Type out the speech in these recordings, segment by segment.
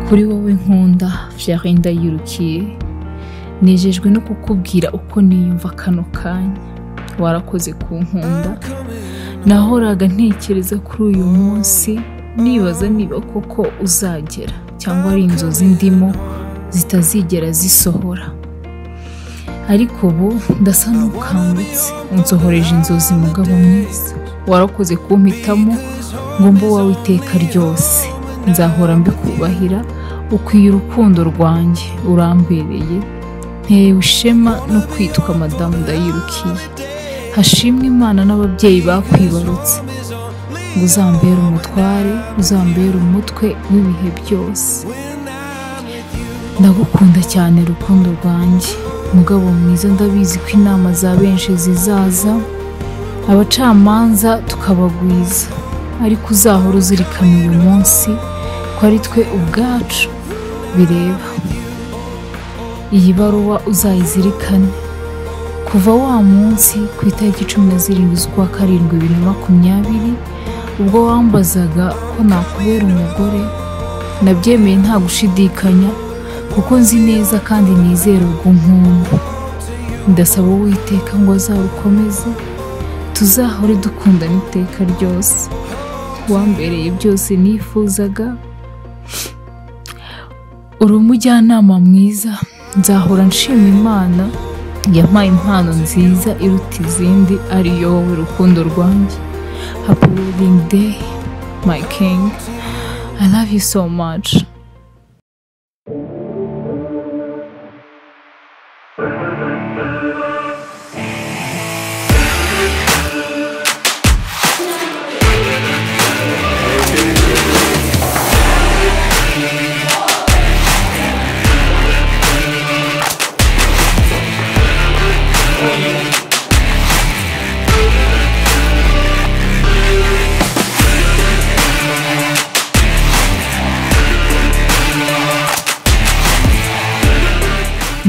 kuri wowe nkunda Jari ndayirukiye nejejwe no kukubwira uko niyumva kano kanya warakoze kunkunda nahoraga ntekereza kuri uyu munsi nibaza niba koko uzagera cyangwa ari inzozi ndimo zitazigera zisohora ariko ubu ndasa n'ukangutse unsohoreje inzozi mugabo mwiza warakoze kumpitamo ngo mbe uwawe iteka ryose nzahora mbikubahira ukwiye urukundo rwanjye urambereye ntewe ishema no kwitwa madamu ndayirukiye hashimwe imana n'ababyeyi bakwibarutse ngo uzambere umutware uzambere umutwe w'ibihe byose ndagukunda cyane rukundo rwanjye mugabo mwiza ndabizi ko inama za benshi zizaza abacamanza tukabagwiza ariko uzahora uzirikana uyu munsi ko ari twe ubwacu bireba iyi baruwa uzayizirikane kuva wa munsi ku itariki cumi na zirindwi z'ukwa karindwi bibiri na makumyabiri ubwo wambazaga ko nakubera umugore nabyemeye nta gushidikanya kuko nzi neza kandi nizera ubwo nkunda ndasaba uwiteka ngo azarukomeze tuzahore dukundana iteka ryose wambereye byose nifuzaga uri umujyanama mwiza nzahora nshima imana yampaye impano nziza iruta izindi ari wowe rukundo rwanjye happy wedding day my king i love you so much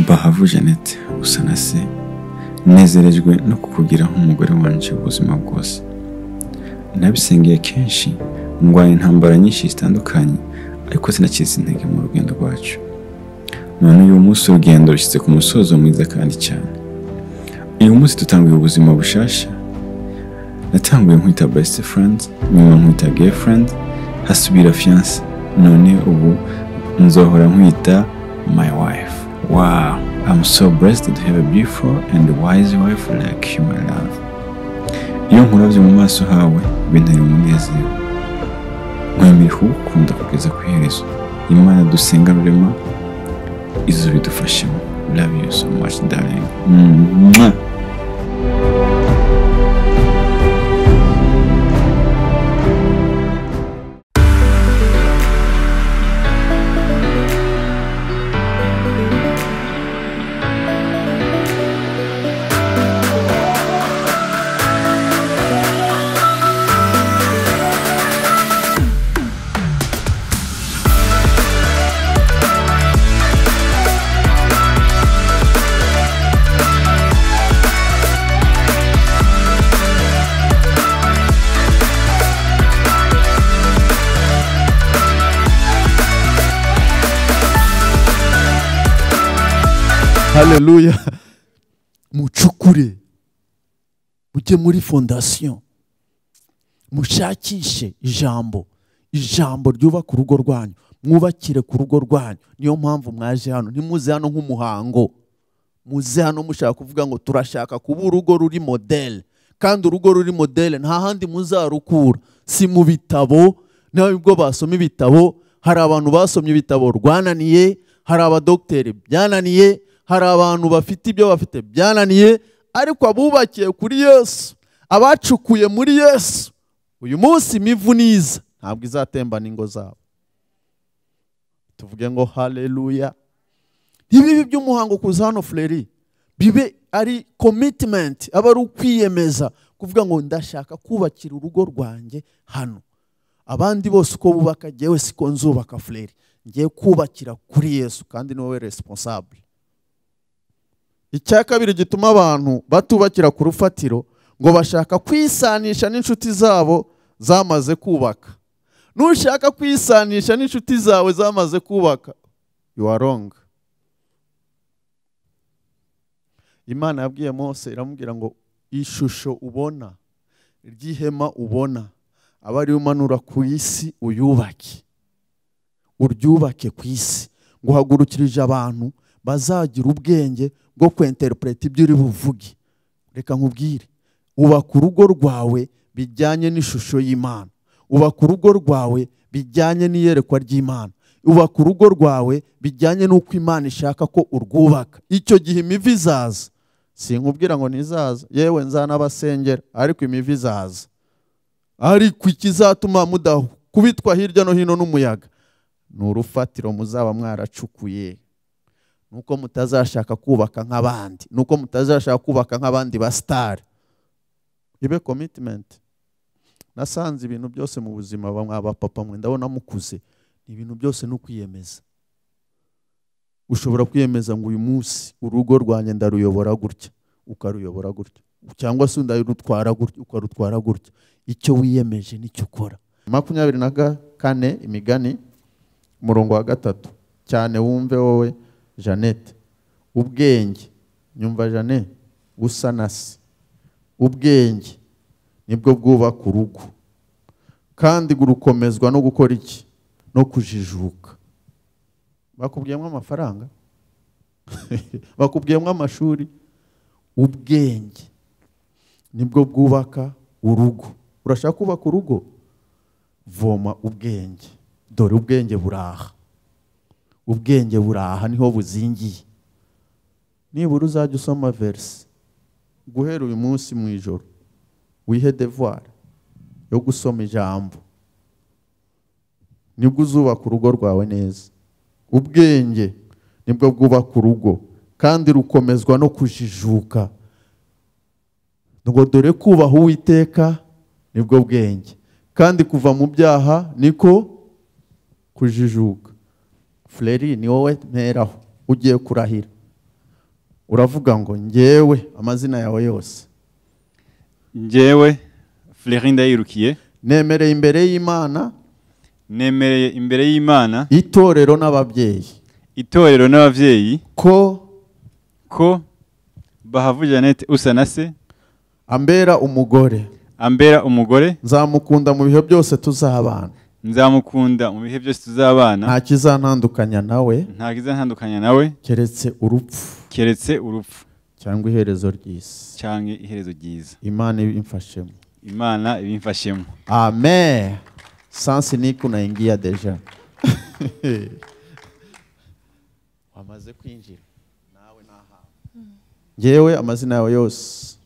bahavu jeannette usa na se nezerejwe no kukugira nk'umugore wanje ubuzima bwose nabisengeye kenshi ndwanya intambara nyinshi zitandukanye ariko sinacitse intege mu rugendo rwacu none uyu munsi urugendo rushyize ku musozo mwiza kandi cyane uyu munsi dutanguye ubuzima bushasha natanguye nkwita best friend nyuma nkwita girlfriend hasubira fiance none ubu nzohora nkwita my wife wow i'm so blessed to have a beautiful and wise wife like you my love iyo nkuravye mu maso hawe binteye umunezero nkwemera kugukunda kugeza ku iherezo imana dusenga rurema izo bidufashemo love you so much darling mwah. haleluya mucukure mujye muri fondasiyo mushakishe ijambo ijambo ryubaka urugo rwanyu mwubakire ku rugo rwanyu niyo mpamvu mwaje hano ntimuze hano nk'umuhango muze hano mushaka kuvuga ngo turashaka kuba urugo ruri modele kandi urugo ruri modele nta handi muzarukura si mu bitabo nubwo basoma ibitabo hari abantu basomye ibitabo rwananiye hari abadogiteri byananiye hari abantu bafite ibyo bafite byananiye ariko abubakiye kuri yesu abacukuye muri yesu uyu munsi imivu niza ntabwo izatembana ingo zabo tuvuge ngo haleluya ntibibe by'umuhango kuza hano fureri bibe ari komitimenti aba ari ukwiyemeza kuvuga ngo ndashaka kubakira urugo rwanjye hano abandi bose uko bubaka ngewe siko nzubaka fureri ngiye kubakira kuri yesu kandi ni wowe responsable icya kabiri gituma abantu batubakira ku rufatiro ngo bashaka kwisanisha n'inshuti zabo zamaze kubaka nushaka kwisanisha n'inshuti zawe zamaze kubaka you are wrong imana yabwiye mose iramubwira ngo ishusho ubona ry'ihema ubona aba ariyo umanura ku isi uyubake uryubake ku isi ngo uhagurukirije abantu bazagira ubwenge bwo kwenterinete ibyo uri buvuge reka nkubwire ubaka urugo rwawe bijyanye n'ishusho y'imana ubaka urugo rwawe bijyanye n'iyerekwa ry'imana ubaka urugo rwawe bijyanye n'uko imana ishaka ko urwubaka icyo gihe imivi izaza sinkubwira ngo ntizaza yewe nzanabasengera ariko imivi izaza ariko ikizatuma mudakubitwa hirya no hino n'umuyaga ni urufatiro muzaba mwaracukuye nuko mutazashaka kubaka nk'abandi nuko mutazashaka kubaka nk'abandi ba sitari ibe komitimenti nasanze ibintu byose mu buzima bamwe abapapa mwe ndabona mukuze ibintu byose ni ukwiyemeza ushobora kwiyemeza ngo uyu munsi urugo rwanjye ndaruyobora gutya ukaruyobora gutya cyangwa se ndarutwara gutya ukarutwara gutya icyo wiyemeje nicyo ukora makumyabiri na kane imigani umurongo wa gatatu cyane wumve wowe jeannette ubwenge nyumva jane busa na se ubwenge nibwo bwubaka urugo kandi gukomezwa no gukora iki no kujijuka bakubwiyemo amafaranga bakubwiyemo amashuri ubwenge nibwo bwubaka urugo urashaka kubaka urugo voma ubwenge dore ubwenge buraha ubwenge buraha niho buzingiye nibura uzajya usoma verisi guhera uyu munsi mu ijoro wihe devuwari yo gusoma ijambo nibwo uzubaka urugo rwawe neza ubwenge nibwo bwubaka urugo kandi rukomezwa no kujijuka ngo dore kubaha uwiteka nibwo bwenge kandi kuva mu byaha niko kujijuka fureri ni wowe mperaho ugiye kurahira uravuga ngo ngewe amazina yawe yose njyewe Fleury ndayirukiye nemereye imbere y'imana nemereye imbere y'imana itorero n'ababyeyi itorero n'ababyeyi ko ko bahavu jeannette usa na se ambera umugore ambera umugore nzamukunda mu bihe byose tuzabana nzamukunda mu bihe byose tuzabana nta kizantandukanya nawe ntabwo izantandukanya nawe keretse urupfu keretse urupfu cyangwa iherezo ry'isi cyangwa iherezo ryiza imana ibimfashemo imana ibimfashemo amen sansi niku unaingia deja wamaze kwinjira nawe nahawe ngewe amazina yawe yose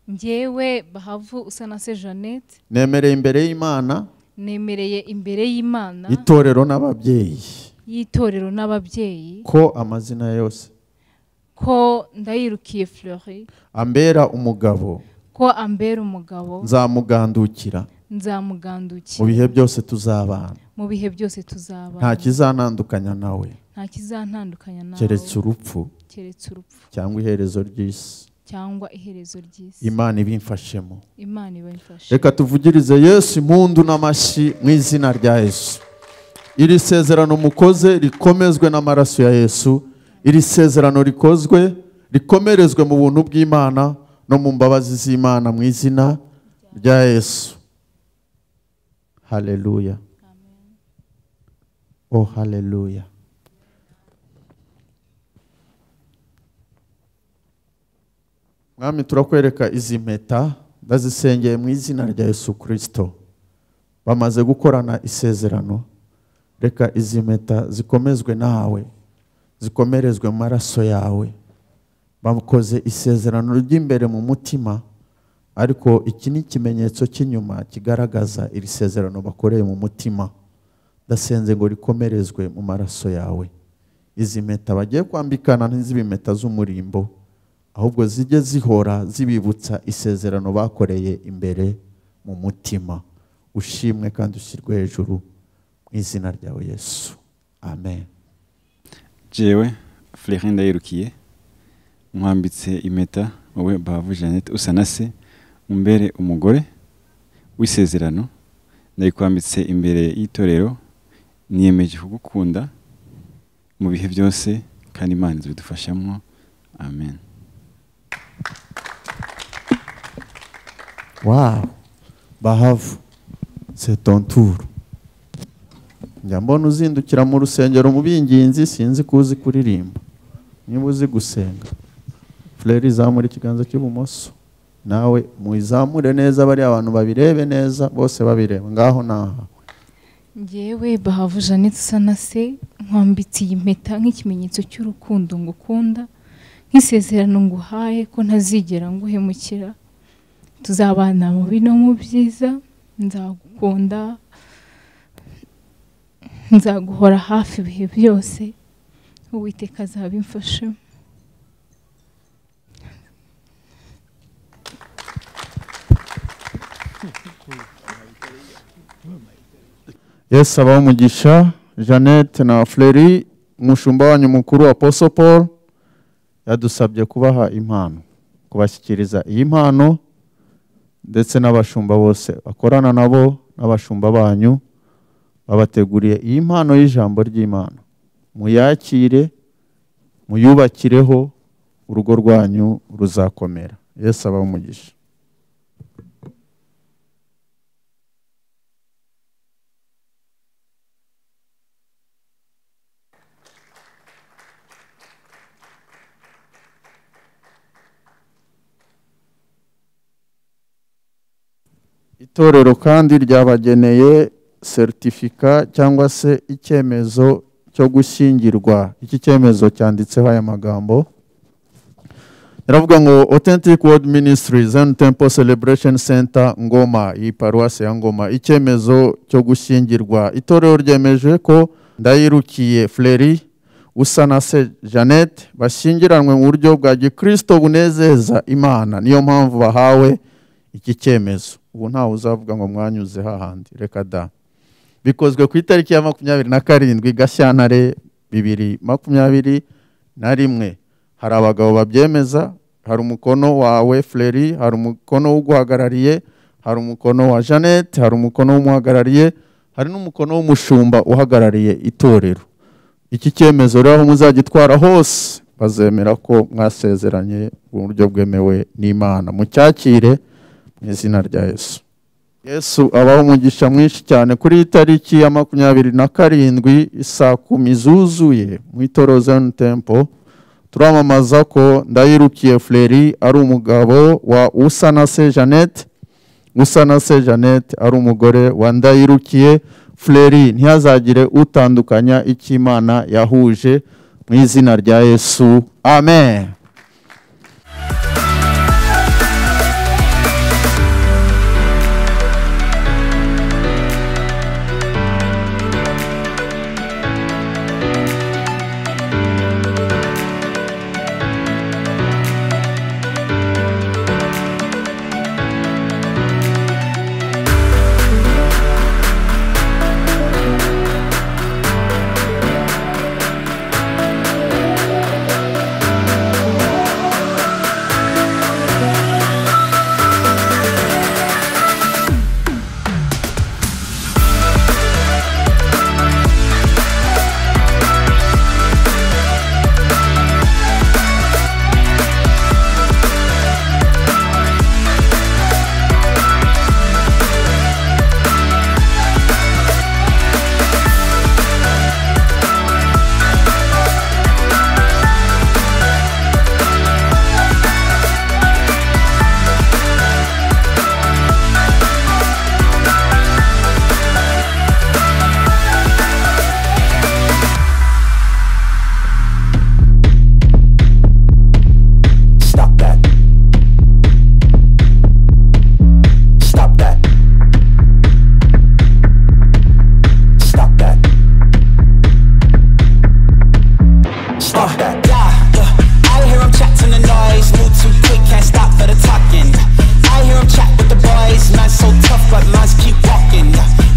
njyewe bahavu usa na se jeannette nemereye imbere y'imana nemereye imbere y'imana itorero n'ababyeyi y'itorero n'ababyeyi ko amazina yose ko ndayirukiye fleury ambera umugabo ko ambera umugabo nzamugandukira mu nzamugandukira bihe byose tuzabana mu bihe byose tuzaba nta kizanandukanya nawe nta kizantandukanya nawe keretse urupfu keretse urupfu cyangwa iherezo ry'isi cyangwa iherezo ry'isi imana ibimfashemo imana ibamfashe reka tuvugirize yesu impundu n'amashyi mu izina rya yesu iri sezerano mukoze rikomezwe n'amaraso ya yesu iri sezerano rikozwe rikomerezwe mu buntu bw'imana no mu mbabazi z'imana mu izina rya yesu haleluya oh haleluya mwami turakwereka izi mpeta ndazisengeye mu izina rya yesu kirisito bamaze gukorana isezerano reka izi mpeta zikomezwe nawe zikomerezwe mu maraso yawe bakoze isezerano ry'imbere mu mutima ariko iki ni ikimenyetso cy'inyuma kigaragaza iri sezerano bakoreye mu mutima ndasenze ngo rikomerezwe mu maraso yawe izi mpeta bagiye kwambikana n'iz'ibi mpeta z'umurimbo ahubwo zijye zihora zibibutsa isezerano bakoreye imbere mu mutima ushimwe kandi ushyirwe hejuru mu izina ryawe yesu amen jewe Fleury ndayirukiye mwambitse impeta wowe bahavu jeannette usa na se umbere umugore w'isezerano ndayikwambitse imbere y'itorero niyemeje kugukunda mu bihe byose kandi imana izabidufashamo amen wawu bahavu setonturu njya mbona uzindukira mu rusengero mu binginzi sinzi ko uzi kuririmba niba uzi gusenga furere izamura ikiganza cy'ibumoso nawe muyizamure neza bariya bantu babirebe neza bose babireba ngaho naha ngewe bahavu janete usa na se nkwambitiye impeta nk'ikimenyetso cy'urukundo ngukunda nk'isezerano nguhaye ko ntazigera nguhemukira tuzabana mu bi no mu byiza nzagukunda nzaguhora hafi ibihe byose uwiteka azabimfashemo yesu abaho umugisha jeannette na furere umushumba wanyu mukuru wa poso paul yadusabye kubaha impano kubashyikiriza iyi mpano ndetse n'abashumba bose bakorana nabo n'abashumba banyu babateguriye iyi mpano y'ijambo ry'imana muyakire muyubakireho urugo rwanyu ruzakomera yesu abaho umugisha itorero kandi ryabageneye seritifika cyangwa se icyemezo cyo gushyingirwa iki cyemezo cyanditseho aya magambo yaravuga ngo authentic world ministries and temple celebration center ngoma iyi paruwasi ya ngoma icyemezo cyo gushyingirwa itorero ryemeje ko ndayirukiye fleri usa na se jeannette bashyingiranwe mu buryo bwa gikristo bunezeza imana niyo mpamvu bahawe iki cyemezo ubu ntawe uzavuga ngo mwanyuze hahandi reka da bikozwe ku itariki ya makumyabiri na karindwi gashyantare bibiri makumyabiri na rimwe hari abagabo babyemeza hari umukono wawe fleri hari umukono w'uguhagarariye hari umukono wa jeannette hari umukono w'umuhagarariye hari n'umukono w'umushumba uhagarariye itorero iki cyemezo rero aho muzagitwara hose bazemera ko mwasezeranye mu buryo bwemewe n'imana mucyakire mu izina rya yesu yesu abaho umugisha mwinshi cyane kuri iyi tariki ya makumyabiri na karindwi isaa kumi zuzuye mu itoro zone tempo turamamaza ko ndayirukiye fleri ari umugabo wa usanase jeannette usanase jeannette ari umugore wa ndayirukiye fleri ntihazagire utandukanya icyo imana yahuje mu izina rya yesu amen Stop that. Stop that. Stop that. Stop that. I hear him chat to the noise, move too quick, can't stop for the talking. I hear him chat with the boys, man so tough, but mans keep walking.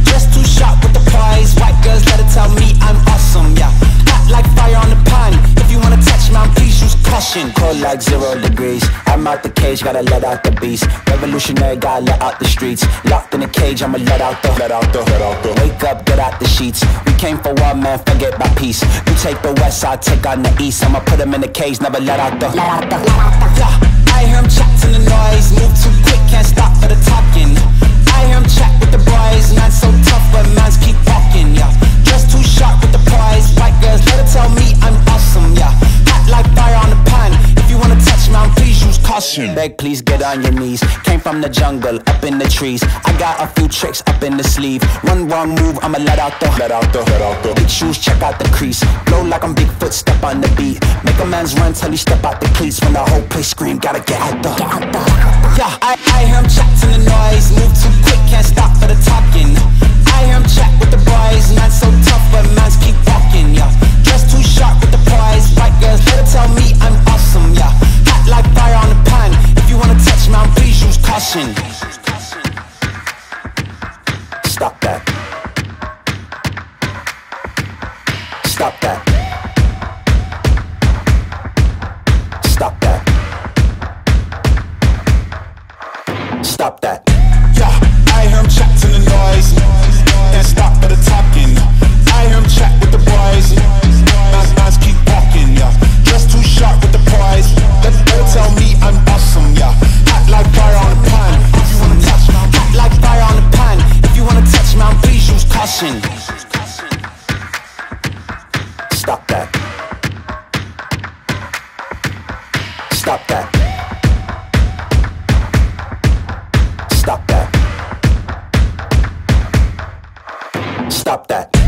Just too sharp with the prize, white girls let her tell me I'm awesome, yeah. Hot like fire on the pan, if you wanna touch man, please use caution. action. Cold like zero degrees. I'm out the cage, gotta let out the beast. Revolutionary, gotta let out the streets. Locked in a cage, I'ma let out the. Let out the. Let out the. Wake up, get out the sheets. We came for one man, forget my peace. You take the west, I take on the east. I'ma put him in a cage, never let out the. Let out the. Yeah, I hear him chatting the noise. Move too quick, can't stop for the talking. I hear him chat with the boys. Man so tough, but man's keep walking. Yeah, just too sharp with the prize. White girls, let her tell me I'm awesome. Yeah, hot like fire on the pan. If you wanna touch mine, please use caution. Beg, please get on your knees. Came from the jungle, up in the trees. I got a few tricks up in the sleeve. One wrong move, I'ma let out the. Let out the. Let out the. Big shoes, check out the crease. Blow like I'm Bigfoot, step on the beat. Make a man's run till he step out the cleats. When the whole place scream, gotta get out the. Get out the. Yeah, I, I hear him chatting the noise. Move too quick, can't stop for the talking. I hear him chat with the boys. Man so tough, but man's keep walking. Yeah, dressed too sharp with the prize. White girls, let her tell me I'm awesome. Yeah, hot like fire on the pan. If you wanna touch mine, please use caution. Stop that. Stop that. Stop that. Stop that. Yeah, I hear him chatting the noise. Can't stop for the talking. I hear him chat with the boys. Man's minds keep walking, yeah. Just too sharp with the prize. Let them tell me I'm awesome, yeah. Hot like fire on the pan. If you wanna touch man, hot like fire on the pan. If you wanna touch man, please use caution. Stop that. Stop that. Stop that. Stop that.